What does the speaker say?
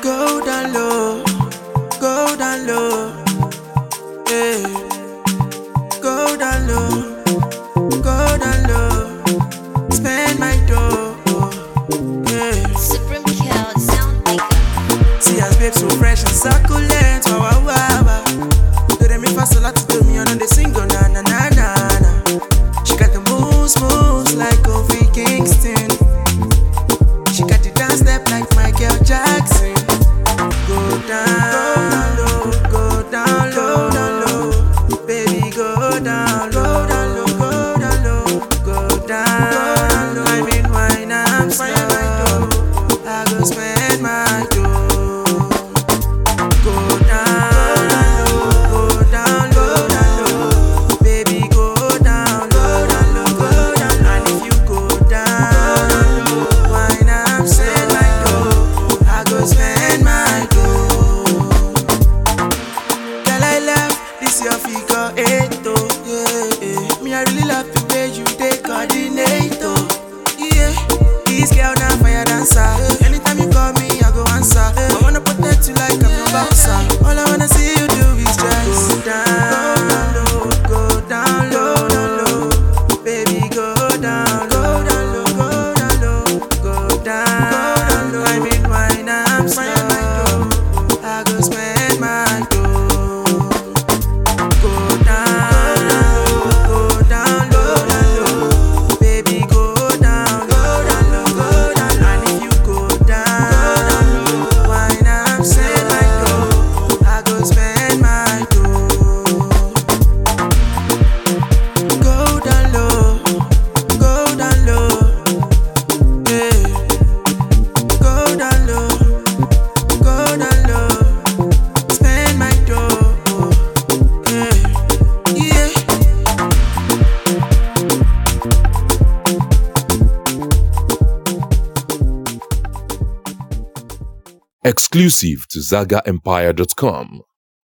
Go down low, go down low, yeah. Go down low, go down low. Spend my dough, yeah. Supreme Kill Sound Maker. See as babe so fresh and succulent, wow wow wow. wow. Do they me fast a lot to do me on the single na na na na na. She got the moves moves like Kofi Kingston. She got the dance step like Michael Jackson. Go down low, go down low, down low. Baby go down low, down low, go down low, go down low. I mean wine I'm slow. I go spend my dough. Go down low, go down low, down low. Baby go down low, down low, go down low. And if you go down low, wine I'm spend my dough. I go spend my dough. Girl, I love this your figure eight, oh, yeah, yeah. Me, I really love the way you take coordinate, oh, yeah. This girl now fire dancer. Anytime you call me, I go answer. I wanna protect you like I'm your bouncer. All I wanna see you do is just go down low, go down low, down low. Baby, go down, go down low, go down low, go down low. I mean, wine, I'm slow. I go spend my dough. Go down low, go down low, down low. Baby, go down, go down low, go down low. And if you go down low, wine I'm spend my dough. I go spend my dough. Go down low, go down low, yeah. Go down low, go down low. Spend my dough, yeah, yeah. Exclusive to ZagaEmpire.com.